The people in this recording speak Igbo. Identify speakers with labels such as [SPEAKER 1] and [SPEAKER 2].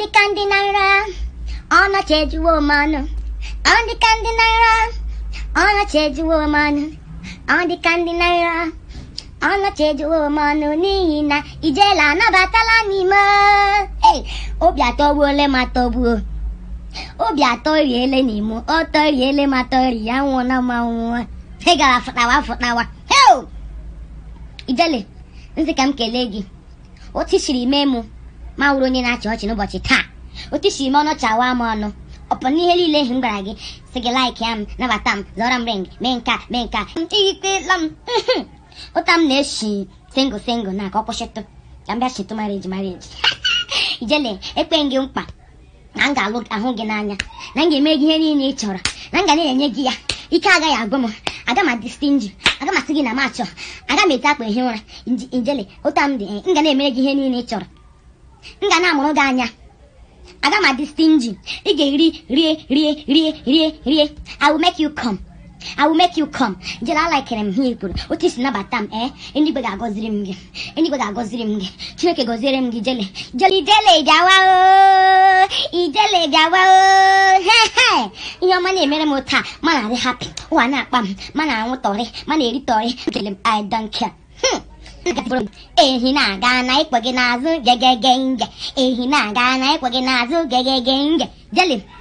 [SPEAKER 1] dịka ndị naira ọnọchi ejuwo m ọnụ ọ dịka ndị naira ọnọchi ejuwo m ọnụ ọ dịka ndị naira ọnọchi ejuwo m ọnụ n'ihi na ijele anabatala n'ime Hey, obi atọgbuole m atọgbuo obi atọ riele n'imo ọ tọriele m atọri ya nwụọna m anwụọ ị gara fụtawa fụtawa Hey! ijele nsị ka m kelee gị otu i siri mee mụ ma wụrụ onye na-achị ọchị n'ụbọchị taa otu i siri mee ọnụ chawa m ọnụ ọpụ n'ihe niile m gwara gị sị gị laik ya m nabata m zọrọ m ring mee nka mee nka ikpela m ụta m na-eshi singụl singụl na ka ọ kwụsịtụ ka m bịa chịtụ mariji mariji ijele ekpe gị mkpa na m ga-alụ ahụ gị n'anya na m ga-eme gị ihe niile ị chọrọ na m ga na-enye gị ya ike agaghị agwụ m aga m adị stinji aga m asị gị na m achọ aga m ete akpa ehi ụra Nji- ijele ụta m dị m ga na-emere gị ihe niile ị chọrọ m ga na-amụrụ gị anya aga m adị stinji ị ga-eri rie rie rie rie rie I will make you come I will make you come ijele alaikere m ihe i kwuru otu isi nabata m ee eluigwe ga-agọziri m gị eluigwe ga-agọziri m gị chineke gọziere m gị ijele ijele ijele bịawa o ijele bịawa o he he ihe ọma na-emere m taa ma na-adị hapi ụwa na-akpa m ma na-anwụ tọrị ma na-eri tọrị ijele m I don't care Hmm. ehi na-aga na ịkpọ gị n'azụ gegege nge ehi na-aga na ịkpọ gị n'azụ gegege nge jeli